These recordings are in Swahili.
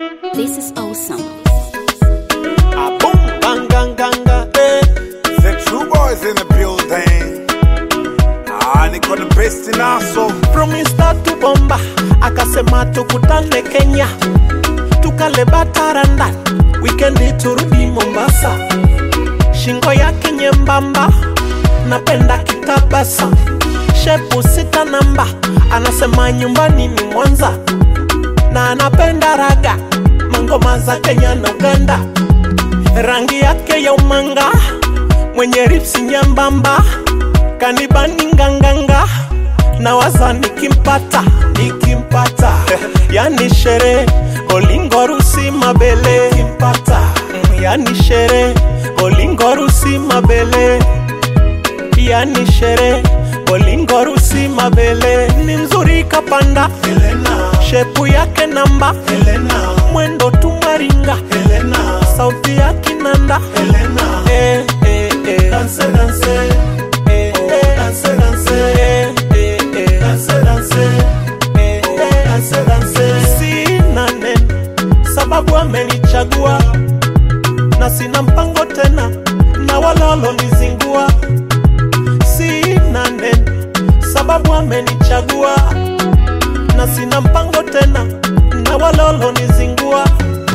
This is awesome. A boom, bang, gang, ganga, eh. The true boys in the building. Ah, niko the best in aso. Promise to bomba, akasema tukutane Kenya, tukale bataranda, wikendi turudi Mombasa. Shingo yake nyembamba, napenda kitabasa, shepu sita namba, anasema nyumbani ni Mwanza, na anapenda raga, mangoma za Kenya na Uganda, rangi yake ya umanga, mwenye ripsi nyembamba, kanibani nganganga na waza nikimpata nikimpata yani shere olingo rusi mabele kimpata yani shere olingo rusi mabele yani shere olingo rusi mabele ni mzuri kapanda Helena. shepu yake namba Helena. mwendo tumaringa Helena. sauti ya kinanda Helena. Eh, eh, eh. Dance, dance. Eh, eh. Dance, dance. Eh, eh, eh. Dance, dance. Eh, eh. Dance, dance. Sina neno sababu amenichagua na sina mpango tena na walolonizingua sina neno sababu amenichagua na sina mpango tena na walolonizingua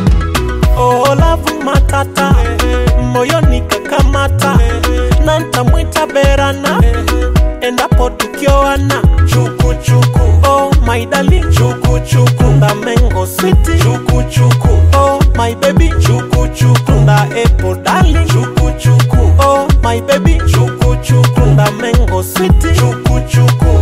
olavu matata moyoni kakamata na ntamwita berana endapo tukioana chukuchuku oh my darling chukuchuku ndamengo switi chukuchuku oh my baby chukuchuku nda epo darling chukuchuku oh my baby chukuchuku ndamengo switi chukuchuku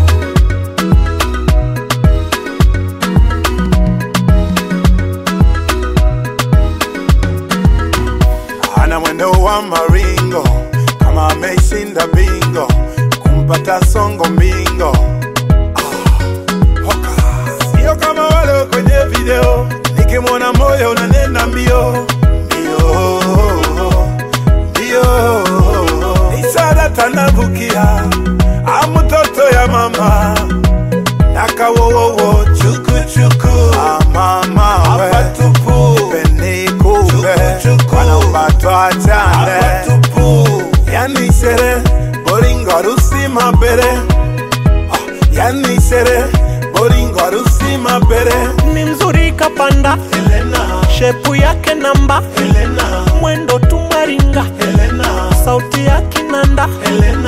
Ana mwendo wa maringo kama ameshinda bingo, kumpata songo mbingo. Ah, hoka. Sio kama wale kwenye video, nikimwona moyo unanena mbio mbio mbio. Isara tanavukia amutoto ya mama nakawowowo chukuchuku amama we penikupe wanaupatwa chane yani shere boringo rusi mabere Ah, yani shere boringo rusi mabere ni mzuri kapanda Helena. shepu yake namba Helena. mwendo tumaringa Helena. sauti ya kinanda Helena.